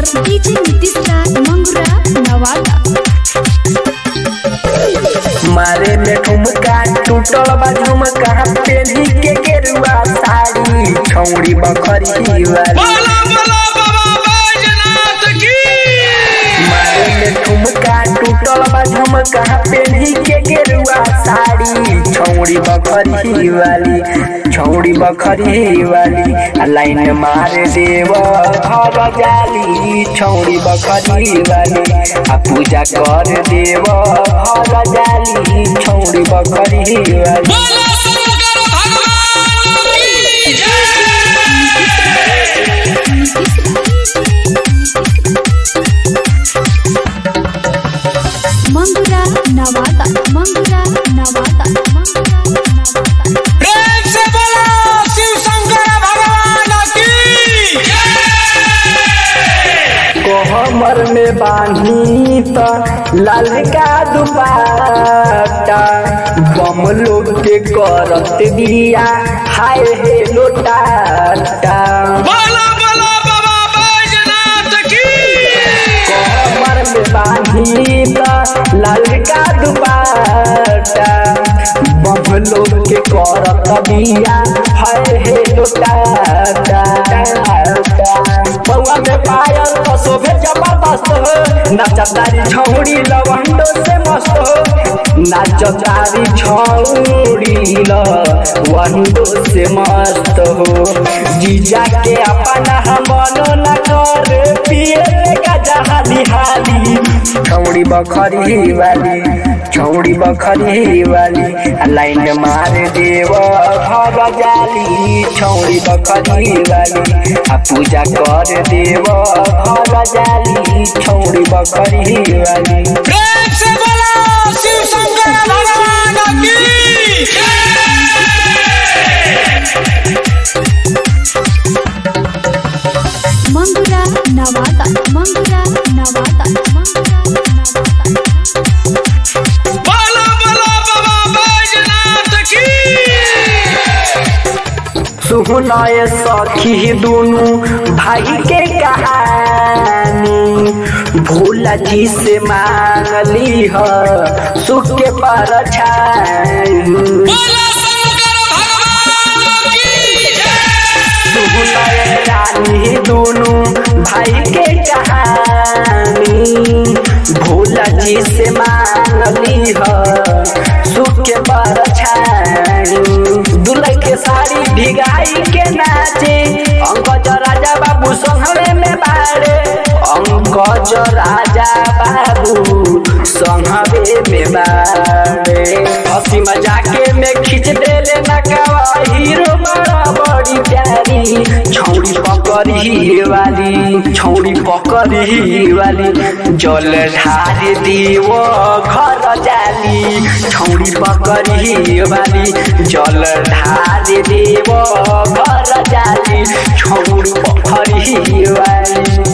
DJ Nitish Raj Mangura Nawada मारे में ठुमका टूटल बा झुमका पेनी के गेरुआ साड़ी छौड़ी बखरी वाली बोला बोला बाबा बैजनाथ की मारे में ठुमका टूटल बा झुमका पेनी के गेरुआ साड़ी छौड़ी बखरी वाली छौड़ी बखरी वाली आ लाइन मार देव घर जाली छौड़ी बखरी वाली आ पूजा कर देव घर जाली छौड़ी बखरी वाली बोला शंकर भगवान की जय मंगुरा नवादा मंगुरा नवादा मंगुरा नवादा प्रेम से बोलो शिव शंकर भगवान की जय कोहमर में बांधी त लाल का दुपट्टा बम लोग के करत दिया हाय हे लोटाटा बोला बोला बाबा बैजनाथ की कोहमर में बांधी त लाल का दुपट्टा बम लोग के करत दिया हाय हे लोटाटा बउआ में पायल तो शोभे जबरदस्त हो नाचतारी छौड़ी लवंडो से मस्त हो नाचतारी छौड़ी लवंडो से मस्त हो जीजा के अपना हम बनो न कर पिए का जहाली हाली छौड़ी बखरी वाली छौड़ी बखरी वाली आ लाइन मार देव घर जाली छौड़ी बखरी वाली आ पूजा कर देव घर जाली छौड़ी बखरी वाली प्रेम से बोलो शिव शंकर भगवान की मंगुरा नवादा मंगुरा नवादा मंगुरा नवादा बोला बोला बाबा बैजनाथ की सुनय सखी दुनु भाई के कहानी भोला जी से मांगली ह सुख के परछाई बोला शंकर भगवान की जय सुनय रानी दुनु भाई के कहानी भोला जी से मांगली ह सुख के परछाई दुल्हा के साड़ी भिगाई के नाचे अंकज राजा बाबू संघवे में बाड़े अंकज राजा बाबू संघवे में बाड़े हंसी मजाके में खींच देले नकावा हीरो बड़ा बड़ी प्यारी छौड़ी पकड़ी वाली छौड़ी पकड़ी वाली जल ढार दियो घर जाली छौड़ी पकड़ी वाली जल ढार दियो घर जाली छौड़ी पकड़ी वाली